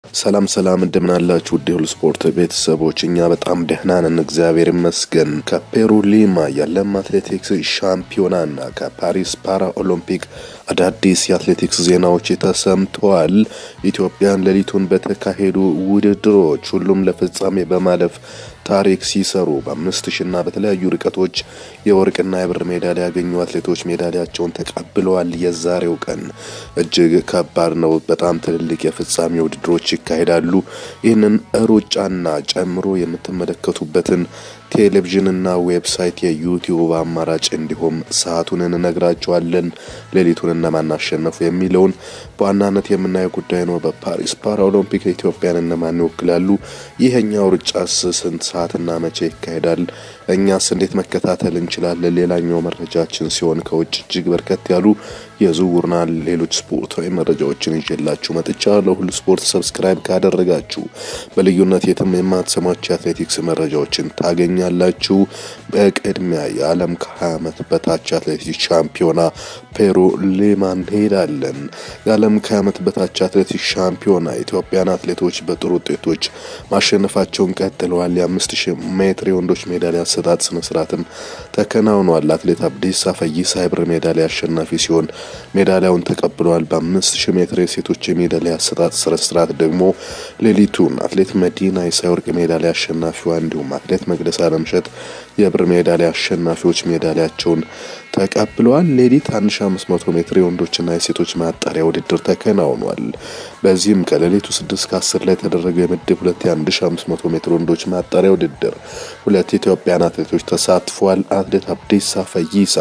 ሰላም ሰላም እንደምናላችሁ ውድ የሁሉ ስፖርት ቤተሰቦች፣ እኛ በጣም ደህና ነን፣ እግዚአብሔር ይመስገን። ከፔሩ ሊማ የዓለም አትሌቲክስ ሻምፒዮናና ከፓሪስ ፓራ ኦሎምፒክ አዳዲስ የአትሌቲክስ ዜናዎች ተሰምተዋል። ኢትዮጵያን ሌሊቱን በተካሄዱ ውድድሮች ሁሉም ለፍጻሜ በማለፍ ታሪክ ሲሰሩ በአምስት ሺና በተለያዩ ርቀቶች የወርቅና የብር ሜዳሊያ ያገኙ አትሌቶች ሜዳሊያቸውን ተቀብለዋል። የዛሬው ቀን እጅግ ከባድ ነው። በጣም ትልልቅ የፍጻሜ ውድድሮች ይካሄዳሉ። ይህንን ሩጫና ጨምሮ የምትመለከቱበትን ቴሌቪዥንና ዌብሳይት የዩቲዩብ አማራጭ እንዲሁም ሰዓቱን እንነግራቸዋለን። ሌሊቱን እነማን አሸነፉ የሚለውን በዋናነት የምናየው ጉዳይ ነው። በፓሪስ ፓራኦሎምፒክ ኢትዮጵያን እነማን ይወክላሉ? ይሄኛው ሩጫስ ስንት ሰዓትና መቼ ይካሄዳል? እኛስ እንዴት መከታተል እንችላለን? ሌላኛው መረጃችን ሲሆን ከውጭ እጅግ በርከት ያሉ የዝውውርና ሌሎች ስፖርታዊ መረጃዎችን ይዤላችሁ መጥቻለሁ። ሁሉ ስፖርት ሰብስክራይብ ካደረጋችሁ በልዩነት የትም የማትሰሟቸው የአትሌቲክስ መረጃዎችን ታገኛላችሁ። በቅድሚያ የዓለም ከ20 ዓመት በታች አትሌቲክስ ሻምፒዮና ፔሩ ሊማ እንሄዳለን። የዓለም ከ20 ዓመት በታች አትሌቲክስ ሻምፒዮና ኢትዮጵያን አትሌቶች በጥሩ ውጤቶች ማሸነፋቸውን ቀጥለዋል። የአምስት ሺህ ሜትር የወንዶች ሜዳሊያ አሰጣጥ ስነስርዓትም ተከናውኗል። አትሌት አብዲሳ ፈይሳ የብር ሜዳሊያ አሸናፊ ሲሆን ሜዳሊያውን ተቀብለዋል። በአምስት ሺህ ሜትር የሴቶች የሜዳሊያ አሰጣጥ ስነስርዓት ደግሞ ሌሊቱን አትሌት መዲና የሳይወርቅ ሜዳሊያ አሸናፊዋ እንዲሁም አትሌት መቅደስ አለምሸት የብር ሜዳሊያ አሸናፊዎች ሜዳሊያቸውን ተቀብለዋል። ሌሊት 1500 ሜትር የወንዶችና የሴቶች ማጣሪያ ውድድር ተከናውኗል። በዚህም ከሌሊቱ 6 ከ10 ላይ የተደረገው የምድብ ሁለት የ1500 ሜትር ወንዶች ማጣሪያ ውድድር ሁለት ኢትዮጵያን አትሌቶች ተሳትፏል። አትሌት አብዲሳ ፈይሳ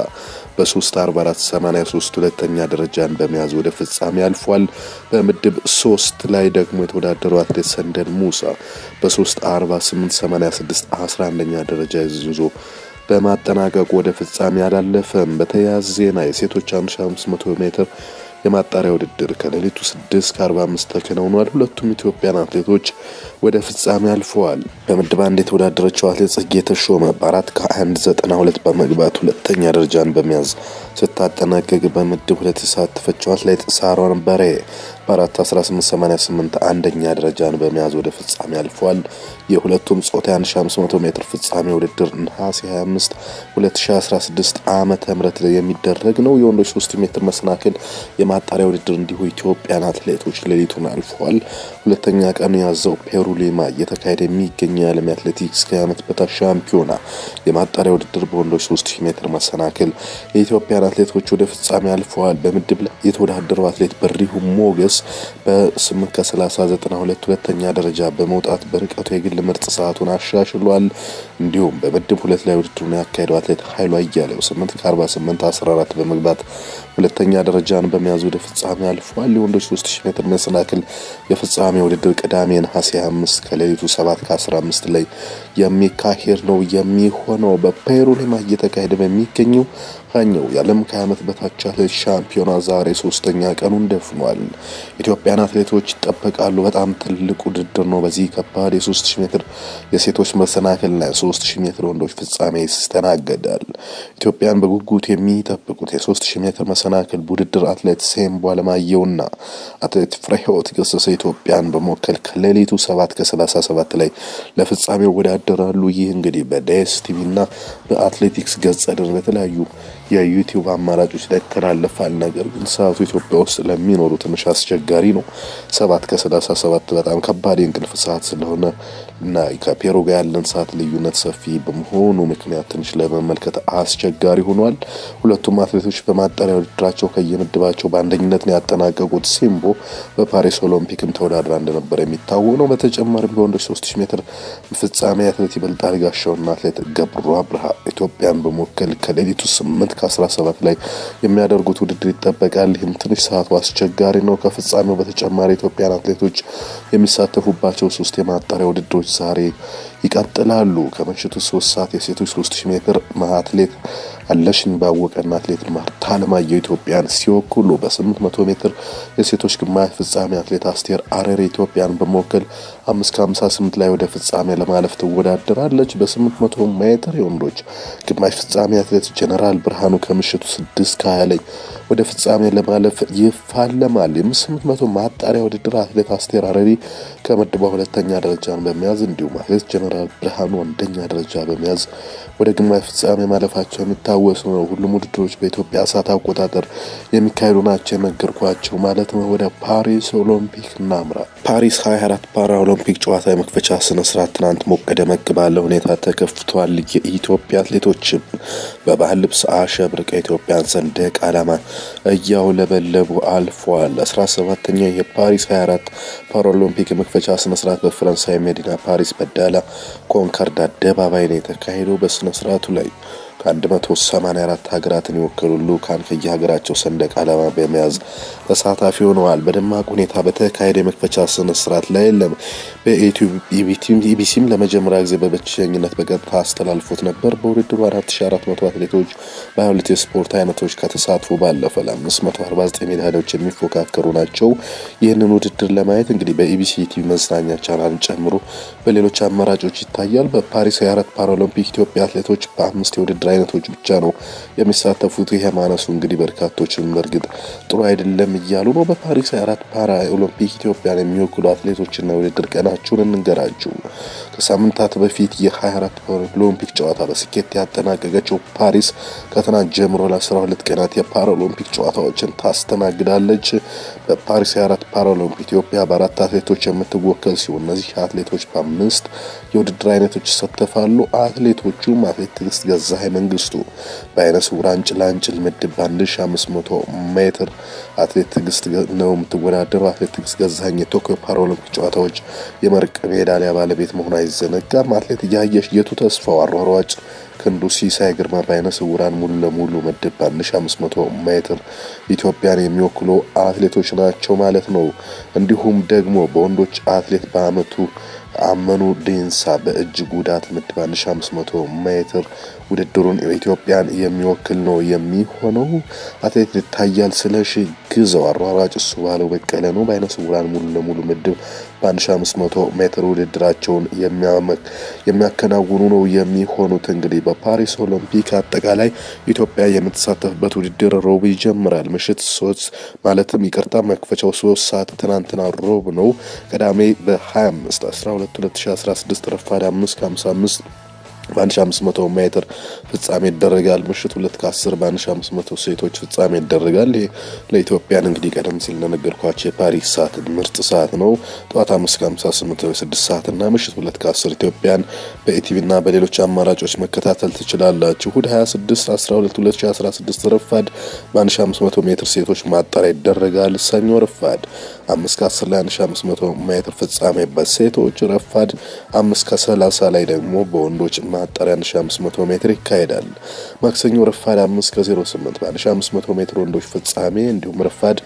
በ34483 ሁለተኛ ደረጃን በመያዝ ወደ ፍጻሜ አልፏል። በምድብ ሶስት ላይ ደግሞ የተወዳደረው አትሌት ሰንደል ሙሳ በ34886 11ኛ ደረጃ ይዞ በማጠናቀቁ ወደ ፍጻሜ አላለፈም። በተያያዘ ዜና የሴቶች 1500 ሜትር የማጣሪያ ውድድር ከሌሊቱ 6 ከ45 ተከናውኗል። ሁለቱም ኢትዮጵያን አትሌቶች ወደ ፍጻሜ አልፈዋል። በምድብ አንድ የተወዳደረችው አትሌት ጽጌ ተሾመ በአራት ከ192 በመግባት ሁለተኛ ደረጃን በመያዝ ስታጠናቀቅ በምድብ ሁለት የተሳተፈችው አትሌት ሳሮን በሬ በአራት 1888 አንደኛ ደረጃን በመያዝ ወደ ፍጻሜ አልፏል። የሁለቱም ጾታ 1500 ሜትር ፍጻሜ ውድድር ነሐሴ 25 2016 ዓመተ ምህረት ላይ የሚደረግ ነው። የወንዶች 3 ሜትር መሰናክል የማጣሪያ ውድድር እንዲሁ ኢትዮጵያን አትሌቶች ሌሊቱን አልፈዋል። ሁለተኛ ቀን ያዘው ፔሩ ሊማ እየተካሄደ የሚገኘው የዓለም አትሌቲክስ ከዓመት በታች ሻምፒዮና የማጣሪያ ውድድር በወንዶች 3000 ሜትር መሰናክል የኢትዮጵያን አትሌቶች ወደ ፍጻሜ አልፈዋል። በምድብ ላይ የተወዳደረው አትሌት በሪሁ ሞገስ በ8 ከ3092 ሁለተኛ ደረጃ በመውጣት በርቀቱ የግል ምርጥ ሰዓቱን አሻሽሏል። እንዲሁም በምድብ ሁለት ላይ ውድድሩን ያካሄደው አትሌት ኃይሉ አያሌው 8 ከ48 14 በመግባት ሁለተኛ ደረጃን በመያዝ ወደ ፍጻሜ አልፏል። የወንዶች 3000 ሜትር መሰናክል የፍጻሜ ውድድር ቅዳሜ ነሐሴ 25 ከሌሊቱ 7 ከ15 ላይ የሚካሄድ ነው የሚሆነው በፔሩ ሊማ እየተካሄደ በሚገኘው ሀኛው የዓለም ከ20 ዓመት በታች አትሌት ሻምፒዮና ዛሬ ሶስተኛ ቀኑን ደፍኗል። ኢትዮጵያን አትሌቶች ይጠበቃሉ። በጣም ትልቅ ውድድር ነው። በዚህ ከባድ የ3000 ሜትር የሴቶች መሰናክልና የ3000 ሜትር ወንዶች ፍጻሜ ይስተናገዳል። ኢትዮጵያን በጉጉት የሚጠብቁት የ3000 ሜትር መሰናክል ውድድር አትሌት ሴምቦ አለማየሁና አትሌት ፍሬህይወት ገሰሰ ኢትዮጵያን በመወከል ከሌሊቱ 7 ከ37 ላይ ለፍጻሜ ይወዳደራሉ። ይህ እንግዲህ በዴስ ቲቪና በአትሌቲክስ ገጸ ድር በተለያዩ የዩቲዩብ አማራጮች ላይ ይተላለፋል። ነገር ግን ሰዓቱ ኢትዮጵያ ውስጥ ለሚኖሩ ትንሽ አስቸጋሪ ነው። ሰባት ከሰላሳ ሰባት በጣም ከባድ የእንቅልፍ ሰዓት ስለሆነ እና ከፔሩ ጋር ያለን ሰዓት ልዩነት ሰፊ በመሆኑ ምክንያት ትንሽ ለመመልከት አስቸጋሪ ሆኗል። ሁለቱም አትሌቶች በማጣሪያ ውድድራቸው ከየምድባቸው በአንደኝነት ነው ያጠናቀቁት። ሲምቦ በፓሪስ ኦሎምፒክም ተወዳድራ እንደነበር የሚታወቅ ነው። በተጨማሪም በወንዶች 3000 ሜትር ፍጻሜ አትሌት ይበልጣል ጋሻውና አትሌት ገብሩ አብርሃ ኢትዮጵያን በመወከል ከሌሊቱ 8 ከ17 ላይ የሚያደርጉት ውድድር ይጠበቃል። ይህም ትንሽ ሰዓቱ አስቸጋሪ ነው። ከፍጻሜው በተጨማሪ ኢትዮጵያን አትሌቶች የሚሳተፉባቸው ሶስት የማጣሪያ ውድድሮች ዛሬ ይቀጥላሉ። ከምሽቱ ሶስት ሰዓት የሴቶች 3000 ሜትር አትሌት አለሽኝ ባወቀና አትሌት ማርታ አለማየሁ ኢትዮጵያን ሲወክሉ በ800 ሜትር የሴቶች ግማሽ ፍጻሜ አትሌት አስቴር አረሬ ኢትዮጵያን በመወከል 5 ከ58 ላይ ወደ ፍጻሜ ለማለፍ ትወዳደራለች። በ800 ሜትር የወንዶች ግማሽ ፍጻሜ አትሌት ጀነራል ብርሃኑ ከምሽቱ 6 ከ20 ላይ ወደ ፍጻሜ ለማለፍ ይፋለማል። የ800 ማጣሪያ ውድድር አትሌት አስቴር አረሪ ከምድቧ ሁለተኛ ደረጃን በመያዝ እንዲሁም አትሌት ጀነራል ብርሃኑ አንደኛ ደረጃ በመያዝ ወደ ግማሽ ፍጻሜ ማለፋቸው የሚታወስ ነው። ሁሉም ውድድሮች በኢትዮጵያ ሰዓት አቆጣጠር የሚካሄዱ ናቸው የነገርኳቸው ማለት ነው። ወደ ፓሪስ ኦሎምፒክ እናምራ። ፓሪስ 24 ፓራ ኦሎምፒክ ጨዋታ የመክፈቻ ስነ ስርዓት ትናንት ሞቅ ደመቅ ባለ ሁኔታ ተከፍቷል። የኢትዮጵያ አትሌቶችም በባህል ልብስ አሸብርቀው ኢትዮጵያን ሰንደቅ ዓላማ እያውለበለቡ አልፏል። 17ኛው የፓሪስ 24 ፓራኦሎምፒክ የመክፈቻ ስነ ስርዓት በፈረንሳይ መዲና ፓሪስ በዳላ ኮንከርድ አደባባይ ነው የተካሄደው። በስነ ስርዓቱ ላይ ከ184 ሀገራትን የወከሉ ልዑካን ከየሀገራቸው ሰንደቅ ዓላማ በመያዝ ተሳታፊ ሆነዋል። በደማቅ ሁኔታ በተካሄደ የመክፈቻ ስነ ስርዓት ላይ ለም በኢቢሲም ለመጀመሪያ ጊዜ በብቸኝነት በቀጥታ አስተላልፎት ነበር። በውድድሩ 4400 አትሌቶች በ22 የስፖርት አይነቶች ከተሳትፎ ባለፈ ለ549 ሜዳሊያዎች የሚፎካከሩ ናቸው። ይህንን ውድድር ለማየት እንግዲህ በኢቢሲ ቲቪ መዝናኛ ቻናልን ጨምሮ በሌሎች አማራጮች ይታያል። በፓሪስ 24 ፓራኦሎምፒክ ኢትዮጵያ አትሌቶች በአምስት የውድድር አይነቶች ብቻ ነው የሚሳተፉት። ይሄ ማነሱ እንግዲህ በርካቶችን በእርግጥ ጥሩ አይደለም እያሉ ነው። በፓሪስ 24 ፓራ ኦሎምፒክ ኢትዮጵያን የሚወክሉ አትሌቶችና የውድድር ቀናቸውን እንንገራችሁ። ከሳምንታት በፊት የ24 ኦሎምፒክ ጨዋታ በስኬት ያጠናቀቀችው ፓሪስ ከትናንት ጀምሮ ለ12 ቀናት የፓራኦሎምፒክ ጨዋታዎችን ታስተናግዳለች። በፓሪስ 24 ፓራኦሎምፒክ ኢትዮጵያ በአራት አትሌቶች የምትወከል ሲሆን እነዚህ አትሌቶች በአምስት የውድድር አይነቶች ይሳተፋሉ። አትሌቶቹም አትሌት ትዕግስት ገዛኸኝ መንግስቱ በአይነ ስውራን ጭላንጭል ምድብ በ1500 ሜትር አትሌት ትዕግስት ነው የምትወዳደረው። አትሌት ትዕግስት ገዛኸኝ የቶኪዮ ፓራኦሎምፒክ ጨዋታዎች የመርቅ ሜዳሊያ ባለቤት መሆኗ አይዘነጋም። አትሌት እያየሽ የቱ ተስፋው አሯሯጭ ክንዱ ሲሳይ ግርማ በአይነ ስውራን ሙሉ ለሙሉ ምድብ በ1500 ሜትር ኢትዮጵያን የሚወክሉ አትሌቶች ናቸው ማለት ነው። እንዲሁም ደግሞ በወንዶች አትሌት በአመቱ አመኑ ዴንሳ በእጅ ጉዳት ምድብ 1500 ሜትር ውድድሩን ኢትዮጵያን የሚወክል ነው የሚሆነው። አትሌት ይታያል ስለሺ ግዘው አሯሯጭ እሱ ባለው በቀለ ነው በአይነ ስውራን ሙሉ ለሙሉ ምድብ በ1500 ሜትር ውድድራቸውን የሚያከናውኑ ነው የሚሆኑት። እንግዲህ በፓሪስ ኦሎምፒክ አጠቃላይ ኢትዮጵያ የምትሳተፍበት ውድድር ሮብ ይጀምራል። ምሽት ሶስት ማለትም ይቅርታ መክፈቻው ሶስት ሰዓት ትናንትና ሮብ ነው። ቅዳሜ በ25 12 2016 ረፋድ 5 ከ55 በ1500 ሜትር ፍጻሜ ይደረጋል። ምሽት ሁለት ከ10 በ1500 ሴቶች ፍጻሜ ይደረጋል። ይህ ለኢትዮጵያን እንግዲህ ቀደም ሲል እንደነገርኳቸው የፓሪስ ሰዓት ምርጥ ሰዓት ነው። ጠዋት 5 ከ58 6 ሰዓት እና ምሽት ሁለት ከ10 ኢትዮጵያን በኢቲቪ እና በሌሎች አማራጮች መከታተል ትችላላችሁ። እሁድ 26 12 2016 ረፋድ በ1500 ሜትር ሴቶች ማጣሪያ ይደረጋል። ሰኞ ረፋድ 5 ከ10 ላይ 1500 ሜትር ፍጻሜ በሴቶች ረፋድ 5 ከ30 ላይ ደግሞ በወንዶች ማጣሪያ 1500 ሜትር ይካሄዳል። ማክሰኞ ረፋድ 5 ከ08 በ1500 ሜትር ወንዶች ፍጻሜ እንዲሁም ረፋድ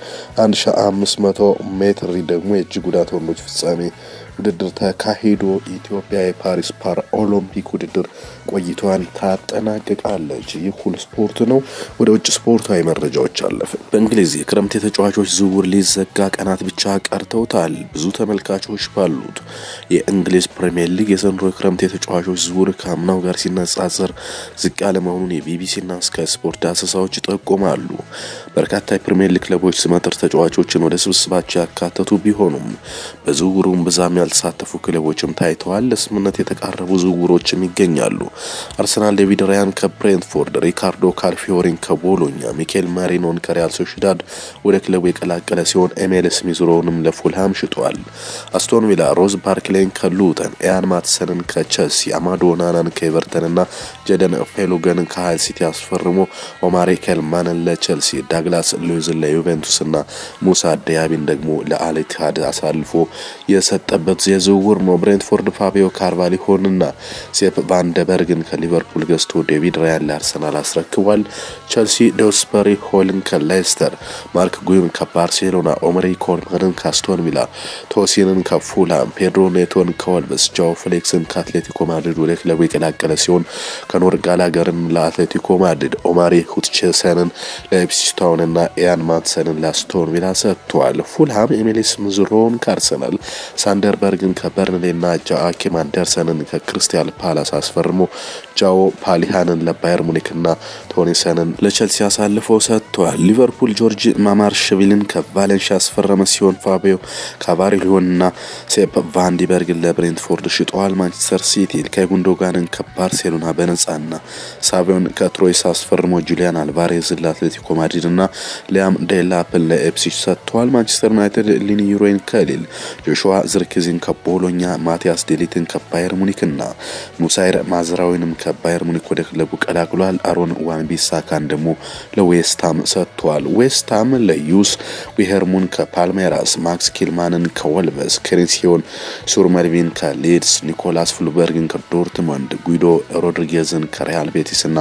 1500 ሜትር ደግሞ የእጅ ጉዳት ወንዶች ፍጻሜ ውድድር ተካሂዶ ኢትዮጵያ የፓሪስ ፓራ ኦሎምፒክ ውድድር ቆይቷን ታጠናቅቃለች። ይህ ሁሉ ስፖርት ነው። ወደ ውጭ ስፖርታዊ መረጃዎች አለፍን። በእንግሊዝ የክረምት የተጫዋቾች ዝውውር ሊዘጋ ቀናት ብቻ ቀርተውታል። ብዙ ተመልካቾች ባሉት የእንግሊዝ ፕሪምየር ሊግ የዘንድሮ የክረምት የተጫዋቾች ዝውውር ከአምናው ጋር ሲነጻጸር ዝቅ ያለ መሆኑን የቢቢሲና ስካይ ስፖርት ዳሰሳዎች ይጠቁማሉ። በርካታ የፕሪምየር ሊግ ክለቦች ስመጥር ተጫዋቾችን ወደ ስብስባቸው ያካተቱ ቢሆኑም በዝውውሩም ብዛም ያልተሳተፉ ክለቦችም ታይተዋል። ለስምምነት የተቃረቡ ዝውውሮችም ይገኛሉ። አርሰናል ዴቪድ ራያን ከብሬንትፎርድ፣ ሪካርዶ ካልፊዮሪን ከቦሎኛ፣ ሚኬል ማሪኖን ከሪያል ሶሽዳድ ወደ ክለቡ የቀላቀለ ሲሆን ኤሜል ስሚዝሮውንም ለፉልሃም ሽጧል። አስቶን ቪላ ሮዝ ባርክሌን ከሉተን፣ ኤያን ማትሰንን ከቸልሲ፣ አማዶ ናናን ከኤቨርተን እና ጀደን ፌሉገንን ከሀይል ሲቲ አስፈርሞ ኦማሪ ኬልማንን ለቸልሲ፣ ዳግላስ ሉዊዝን ለዩቬንቱስ እና ሙሳ ዲያቢን ደግሞ ለአልኢትሃድ አሳልፎ የሰጠበት የዝውውር ነው። ብሬንትፎርድ ፋቢዮ ካርቫሊሆንና ሴፕ ቫንደበርግን ከሊቨርፑል ገዝቶ ዴቪድ ራያን ለአርሰናል አስረክቧል። ቸልሲ ዶስበሪ ሆልን ከሌስተር፣ ማርክ ጉዩን ከባርሴሎና፣ ኦመሪ ኮርኔ ፓልመርን ከአስቶን ቪላ፣ ቶሲንን ከፉላም፣ ፔድሮ ኔቶን ከወልቭስ፣ ጃኦ ፍሌክስን ከአትሌቲኮ ማድሪድ ወደ ክለቡ የቀላቀለ ሲሆን ከኖር ጋላገርን ለአትሌቲኮ ማድሪድ፣ ኦማሪ ሁትቼሰንን ለኢፕስዊች ታውንና ኢያን ማትሰንን ለአስቶን ቪላ ሰጥቷል። ፉልሃም ኤሚሊስ ምዝሮውን ከአርሰናል፣ ሳንደርበርግን ከበርንሌና ጃአኪም አንደርሰንን ከክርስቲያል ፓላስ አስፈርሞ ጃኦ ፓሊሃንን ለባየር ሙኒክና ቶኒሰንን ለቸልሲ አሳልፈው ሰጥተዋል። ሊቨርፑል ጆርጅ ማማርሽቪልን ከቫሌንሺያ ያስፈረመ ሲሆን ፋቢዮ ካቫሪሊዮንና ሴፕ ቫንዲበርግን ለብሬንትፎርድ ሽጠዋል። ማንቸስተር ሲቲ ኢልካይ ጉንዶጋንን ከባርሴሎና በነጻና ሳቪዮን ከትሮይስ አስፈርሞ ጁሊያን አልቫሬዝን ለአትሌቲኮ ማድሪድና ሊያም ዴላፕን ለኤፕሲች ሰጥተዋል። ማንቸስተር ዩናይትድ ሊኒዩሮይን ከሊል፣ ጆሹዋ ዝርክዚን ከቦሎኛ፣ ማቲያስ ዴሊትን ከባየር ሙኒክና ሙሳይር ማዝራዊንም ከባየር ሙኒክ ወደ ክለቡ ቀላቅሏል። አሮን ዋንቢሳካን ደግሞ ለዌስትሃም ሰጥቷል። ዌስትሃም ለዩስ ዊሄርሙን ከፓልሜራስ፣ ማክስ ኪልማንን ከወልቨስ፣ ክሪንሲዮን ሱርመልቪን ከሊድስ፣ ኒኮላስ ፍሉበርግን ከዶርትመንድ፣ ጉይዶ ሮድሪጌዝን ከሪያል ቤቲስና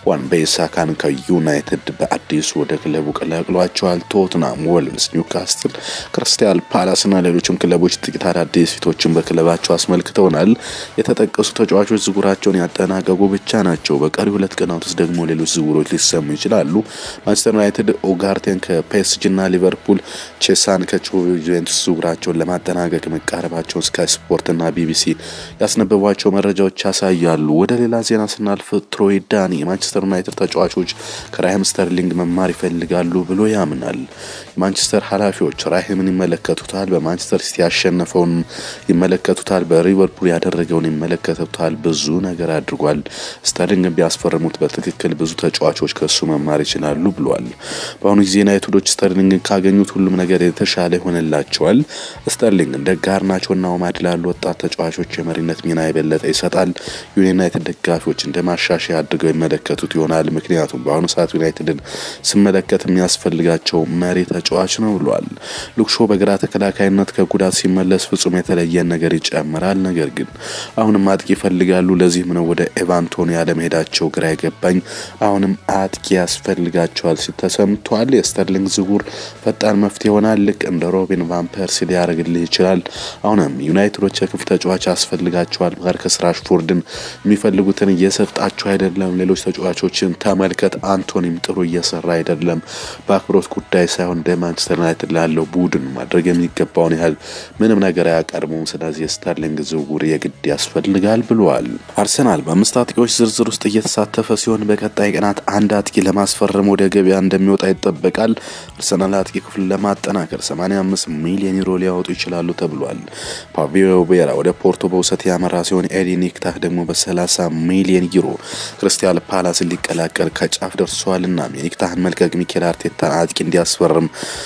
ዋንቤሳካን ከዩናይትድ በአዲሱ ወደ ክለቡ ቀላቅሏቸዋል። ቶትናም፣ ወልቭስ፣ ኒውካስትል፣ ክሪስታል ፓላስና ሌሎችም ክለቦች ጥቂት አዳዲስ ፊቶችን በክለባቸው አስመልክተውናል። የተጠቀሱ ተጫዋቾች ዝውውራቸውን ያጠናቀቁ ብቻ ናቸው። በቀሪ ሁለት ቀናት ውስጥ ደግሞ ሌሎች ዝውውሮች ሊሰሙ ይችላሉ። ማንቸስተር ዩናይትድ ኦጋርቴን ከፔስጂና ሊቨርፑል ቼሳን ከጁቬንቱስ ዝውውራቸውን ለማጠናቀቅ መቃረባቸውን ስካይ ስፖርትና ቢቢሲ ያስነበቧቸው መረጃዎች ያሳያሉ። ወደ ሌላ ዜና ስናልፍ ትሮይ ዳኒ የማንቸስተር ዩናይትድ ተጫዋቾች ከራሂም ስተርሊንግ መማር ይፈልጋሉ ብሎ ያምናል። የማንቸስተር ኃላፊዎች ራሂምን ይመለከቱታል። በማንቸስተር ሲቲ ያሸነፈውን ይመለከቱታል። በሊቨርፑል ያደረገውን ይመለከቱታል። ብዙ ነገር አድርጓል። ስተርሊንግን ቢያስፈርሙት በትክክል ብዙ ተጫዋቾች ከሱ መማር ይችላሉ ብሏል። በአሁኑ ጊዜ ዩናይትዶች ስተርሊንግን ካገኙት ሁሉም ነገር የተሻለ ይሆንላቸዋል። ስተርሊንግ እንደ ጋርናቾና ኦማድ ላሉ ወጣት ተጫዋቾች የመሪነት ሚና የበለጠ ይሰጣል። የዩናይትድ ደጋፊዎች እንደ ማሻሻያ አድርገው ይመለከቱት ይሆናል። ምክንያቱም በአሁኑ ሰዓት ዩናይትድን ስመለከት የሚያስፈልጋቸው መሪ ተጫዋች ነው ብሏል። ሉክሾ በግራ ተከላካይነት ከጉዳት ሲመለስ ፍጹም የተለየን ነገር ይጨምራል። ነገር ግን አሁንም አጥቂ ይፈልጋሉ። ለዚህም ነው ወደ ኤቫንቶኒ ያለመሄዳቸው ግራ የገባኝ። አሁንም አጥቂ ያስፈልጋቸዋል ሲል ተሰምቷል። የስተርሊንግ ዝውውር ፈጣን መፍትሄ ይሆናል። ልክ እንደ ሮቢን ቫን ፐርሲ ሊያደርግልህ ይችላል። አሁንም ዩናይትዶች የክፍ ተጫዋች ያስፈልጋቸዋል። ማርከስ ራሽፎርድን የሚፈልጉትን እየሰጣቸው አይደለም። ሌሎች ተጫዋቾችን ተመልከት። አንቶኒም ጥሩ እየሰራ አይደለም። በአክብሮት ጉዳይ ሳይሆን እንደ ማንቸስተር ዩናይትድ ላለው ቡድን ማድረግ የሚገባውን ያህል ምንም ነገር አያቀርቡም። ስለዚህ የስተርሊንግ ዝውውር የግድ ያስፈልጋል ብለዋል። አርሰናል በአምስት አጥቂዎች ዝርዝር ውስጥ እየተሳተፈ ሲሆን በቀጣይ ቀናት አንድ አጥቂ ለማስፈረም ወደ ገበያ እንደሚወጣ ይጠበቃል። አርሰናል አጥቂ ክፍል ለማጠናከር 85 ሚሊዮን ዩሮ ሊያወጡ ይችላሉ ተብሏል። ፓቪዮ ቤራ ወደ ፖርቶ በውሰት ያመራ ሲሆን ኤዲ ኒክታህ ደግሞ በ30 ሚሊዮን ዩሮ ክርስቲያል ፓላስን ሊቀላቀል ከጫፍ ደርሷልና የኒክታህን መልቀቅ ሚኬል አርቴታን አጥቂ እንዲያስፈርም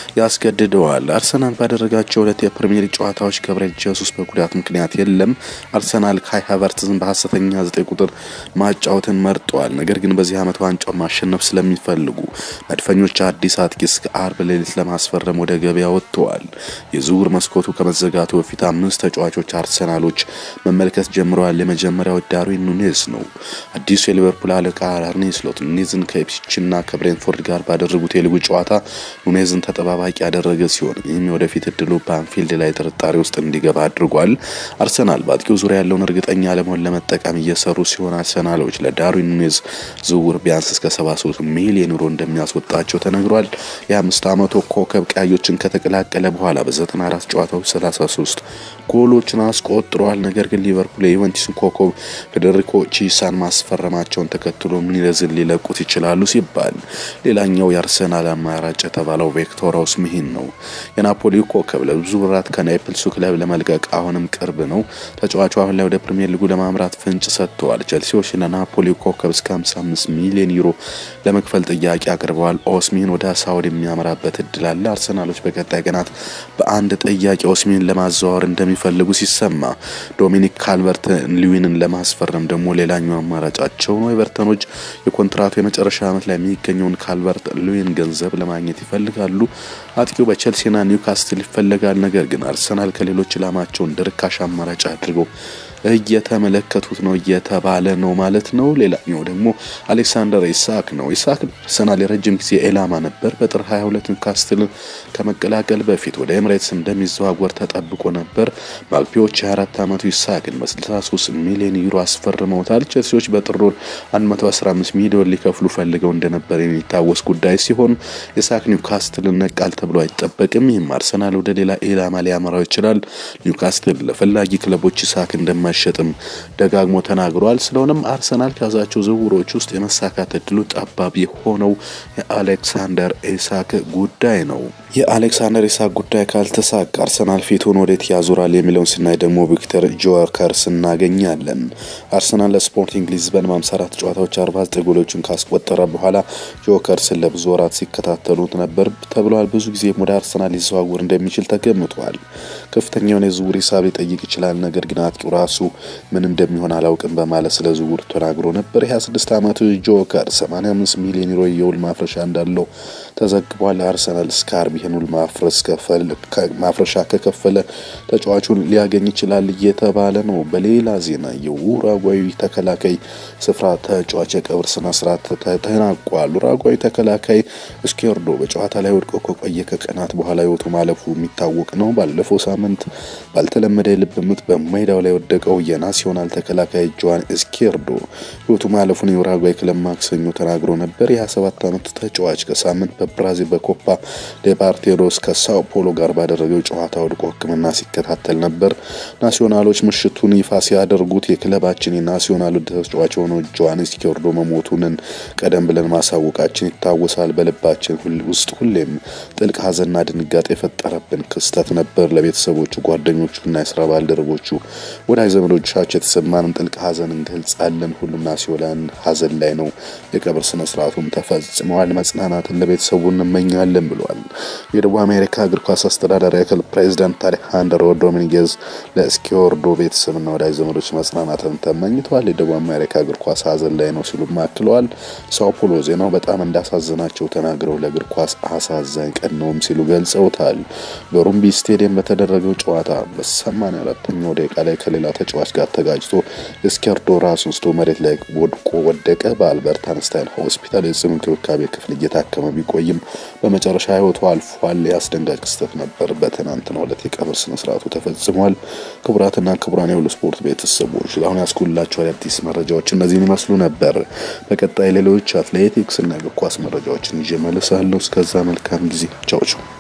ያስገድደዋል። አርሰናል ባደረጋቸው ሁለት የፕሪሚየር ሊግ ጨዋታዎች ገብርኤል ጀሱስ በጉዳት ምክንያት የለም። አርሰናል ካይ ሃቨርትዝን በሀሰተኛ ዘጠኝ ቁጥር ማጫወትን መርጠዋል። ነገር ግን በዚህ ዓመት ዋንጫውን ማሸነፍ ስለሚፈልጉ መድፈኞች አዲስ አጥቂ እስከ አርብ ሌሊት ለማስፈረም ወደ ገበያ ወጥተዋል። የዝውውር መስኮቱ ከመዘጋቱ በፊት አምስት ተጫዋቾች አርሰናሎች መመልከት ጀምረዋል። የመጀመሪያው ዳርዊን ኑኔዝ ነው። አዲሱ የሊቨርፑል አለቃ አርኔ ስሎት ኑኔዝን ከኢፕስዊችና ከብሬንፎርድ ጋር ባደረጉት የሊጉ ጨዋታ ኑኔዝን ተጠባባቂ ያደረገ ሲሆን ይህም የወደፊት እድሉ በአንፊልድ ላይ ጥርጣሬ ውስጥ እንዲገባ አድርጓል። አርሰናል በአጥቂው ዙሪያ ያለውን እርግጠኛ ለመሆን ለመጠቀም እየሰሩ ሲሆን አርሰናሎች ለዳርዊን ኑኔዝ ዝውውር ቢያንስ እስከ 73 ሚሊዮን ዩሮ እንደሚያስወጣቸው ተነግሯል። የአምስት ዓመቱ ኮከብ ቀያዮችን ከተቀላቀለ በኋላ በ94 ጨዋታዎች 33 ጎሎችን አስቆጥረዋል። ነገር ግን ሊቨርፑል የዩቨንቱስን ኮከብ ፌዴሪኮ ቺሳን ማስፈረማቸውን ተከትሎ ኑኔዝን ሊለቁት ይችላሉ ሲባል ሌላኛው የአርሰናል አማራጭ የተባለው ቪክቶር ኦስሚሂን ነው። የናፖሊ ኮከብ ለብዙ ወራት ከናይፕልሱ ክለብ ለመልቀቅ አሁንም ቅርብ ነው። ተጫዋቹ አሁን ላይ ወደ ፕሪሚየር ሊጉ ለማምራት ፍንጭ ሰጥተዋል። ቸልሲዎች ለናፖሊ ኮከብ እስከ 55 ሚሊዮን ዩሮ ለመክፈል ጥያቄ አቅርበዋል። ኦስሚሂን ወደ ሳውዲ የሚያመራበት እድል አለ። አርሰናሎች በቀጣይ ቀናት በአንድ ጥያቄ ኦስሚሂን ለማዘዋወር እንደሚፈልጉ ሲሰማ፣ ዶሚኒክ ካልቨርት ሉዊንን ለማስፈረም ደግሞ ሌላኛው አማራጫቸው ነው። ኤቨርተኖች የኮንትራቱ የመጨረሻ ዓመት ላይ የሚገኘውን ካልቨርት ሉዊን ገንዘብ ለማግኘት ይፈልጋሉ። አጥቂው በቼልሲና ኒውካስትል ይፈለጋል። ነገር ግን አርሰናል ከሌሎች ኢላማቸውን እንደ ርካሽ አማራጭ አድርገው እየተመለከቱት ነው እየተባለ ነው ማለት ነው። ሌላኛው ደግሞ አሌክሳንደር ኢሳክ ነው። ኢሳክ አርሰናል የረጅም ጊዜ ኢላማ ነበር። በጥር 22 ኒውካስትል ከመቀላቀል በፊት ወደ ኤምሬትስ እንደሚዘዋወር ተጠብቆ ነበር። ማግፒዎች 24 ዓመቱ ኢሳክን በ63 ሚሊዮን ዩሮ አስፈርመውታል። ቼልሲዎች በጥር 115 ሚሊዮን ሊከፍሉ ፈልገው እንደነበር የሚታወስ ጉዳይ ሲሆን ኢሳክ ኒውካስትል ነቃል ተብሎ አይጠበቅም። ይህም አርሰናል ወደ ሌላ ኢላማ ሊያመራው ይችላል። ኒውካስትል ለፈላጊ ክለቦች ኢሳክ እንደማይሸጥም ደጋግሞ ተናግሯል። ስለሆነም አርሰናል ከያዛቸው ዝውውሮች ውስጥ የመሳካት እድሉ ጠባብ የሆነው የአሌክሳንደር ኢሳክ ጉዳይ ነው። የአሌክሳንደር ኢሳክ ጉዳይ ካልተሳካ አርሰናል ፊቱን ወዴት ያዞራል የሚለውን ስናይ ደግሞ ቪክተር ጆከርስ እናገኛለን። አርሰናል ለስፖርቲንግ ሊዝበን 54 ጨዋታዎች 49 ጎሎችን ካስቆጠረ በኋላ ጆከርስን ለብዙ ወራት ሲከታተሉት ነበር ተብሏል። ብዙ ጊዜ ወደ አርሰናል ሊዘዋወር እንደሚችል ተገምቷል። ከፍተኛውን የዝውውር ሂሳብ ሊጠይቅ ይችላል። ነገር ግን አጥቂው ራሱ ምን እንደሚሆን አላውቅም በማለት ስለ ዝውውር ተናግሮ ነበር። የ26 ዓመቱ ጆከር 85 ሚሊዮን ዩሮ የውል ማፍረሻ እንዳለው ተዘግቧል። አርሰናል እስከ አርብ ይህን ውል ማፍረሻ ከከፈለ ተጫዋቹን ሊያገኝ ይችላል እየተባለ ነው። በሌላ ዜና የኡራጓዊ ተከላካይ ስፍራ ተጫዋች የቀብር ስነ ስርዓት ተጠናቋል። ኡራጓዊ ተከላካይ እስኬርዶ በጨዋታ ላይ ወድቆ ከቆየ ከቀናት በኋላ ህይወቱ ማለፉ የሚታወቅ ነው። ባለፈው ሳምንት ባልተለመደ የልብ ምት በሜዳው ላይ ወደቀው የናሲዮናል ተከላካይ ጆዋን እስኬርዶ ህይወቱ ማለፉን የኡራጓይ ክለብ ማክሰኞ ተናግሮ ነበር። የ27 ዓመት ተጫዋች ከሳምንት በብራዚል በኮፓ ዴፓርቴሮስ ከሳኦ ፖሎ ጋር ባደረገው ጨዋታ ወድቆ ሕክምና ሲከታተል ነበር። ናሲዮናሎች ምሽቱን ይፋ ሲያደርጉት የክለባችን የናሲዮናሉ ተጫዋች የሆነው ጆዋን እስኬርዶ መሞቱንን ቀደም ብለን ማሳወቃችን ይታወሳል። በልባችን ውስጥ ሁሌም ጥልቅ ሐዘንና ድንጋጤ የፈጠረብን ክስተት ነበር። ለቤተሰቦቹ፣ ጓደኞቹና የስራ ባልደረቦቹ፣ ወዳጅ ዘመዶቻቸው የተሰማንን ጥልቅ ሐዘን እንገልጻለን። ሁሉም ናሲዮናል ሐዘን ላይ ነው። የቀብር ስነ ስርዓቱም ተፈጽመዋል። መጽናናትን ለቤተሰቡ እንመኛለን ብሏል። የደቡብ አሜሪካ እግር ኳስ አስተዳዳሪ አካል ፕሬዚዳንት አሌሃንድሮ ዶሚኒጌዝ ለእስኪዮርዶ ቤተሰብና ወዳጅ ዘመዶች መጽናናትን ተመኝተዋል። የደቡብ አሜሪካ እግር ኳስ ሐዘን ላይ ነው ሲሉም አክለዋል። ሳኦ ፖሎ ዜናው በጣም እንዳሳዘናቸው ተናግረው ለእግር ኳስ አሳዛኝ ቀን ነውም ሲሉ ገልጸውታል። በሩምቢ ስቴዲየም በተደረገው ጨዋታ በሰማንያ አራተኛው ደቂቃ ላይ ከሌላ ተጫዋች ጋር ተጋጭቶ እስኪዮርዶ ራሱን ስቶ መሬት ላይ ወድቆ ወደቀ። በአልበርት አንስታይን ሆስፒታል የጽኑ እንክብካቤ ክፍል እየታከመ ቢቆይም በመጨረሻ ህይወቱ አልፏል። የአስደንጋጭ ክስተት ነበር። በትናንትናው ዕለት የቀብር ስነ ስርዓቱ ተፈጽሟል። ክቡራትና ክቡራን የሁሉ ስፖርት ቤተሰቦች ለአሁን ያስኩላቸው አዳዲስ መረጃዎች እነዚህን ይመስሉ ነበር። በቀጣይ ሌሎች አትሌቲክስ እና እግር ኳስ መረጃዎችን ይዤ እመለሳለሁ። እስከዛ መልካም ጊዜ። ቻው ቻው።